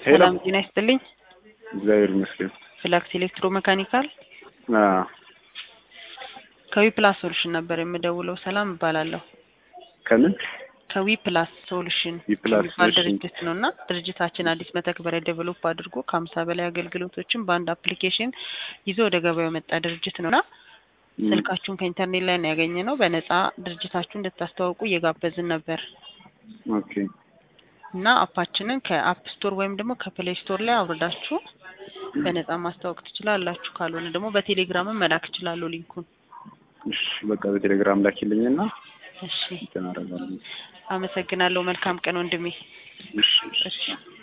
ሄሎ ሰላም ጤና ይስጥልኝ። እግዚአብሔር ይመስገን። ፍላክስ ኤሌክትሮ መካኒካል አዎ ከዊ ፕላስ ሶሉሽን ነበር የምደውለው። ሰላም እባላለሁ። ከምን ከዊ ፕላስ ሶሉሽን ዊ ፕላስ የሚባል ሶሉሽን። ድርጅት ነው እና ድርጅታችን አዲስ መተግበሪያ ዴቨሎፕ አድርጎ ከሀምሳ በላይ አገልግሎቶችን በአንድ አፕሊኬሽን ይዞ ወደ ገበያው የመጣ ድርጅት ነው እና ም፣ ስልካችሁን ከኢንተርኔት ላይ ነው ያገኘ ነው። በነጻ ድርጅታችሁ እንድታስተዋውቁ እየጋበዝን ነበር ኦኬ እና አፓችንን ከአፕ ስቶር ወይም ደግሞ ከፕሌይ ስቶር ላይ አውርዳችሁ በነጻ ማስተዋወቅ ትችላላችሁ። ካልሆነ ደግሞ በቴሌግራምም መላክ እችላለሁ ሊንኩን። እሺ በቃ በቴሌግራም ላኪልኝና እሺ እንትን አደርጋለሁ። አመሰግናለሁ። መልካም ቀን ወንድሜ። እሺ እሺ እሺ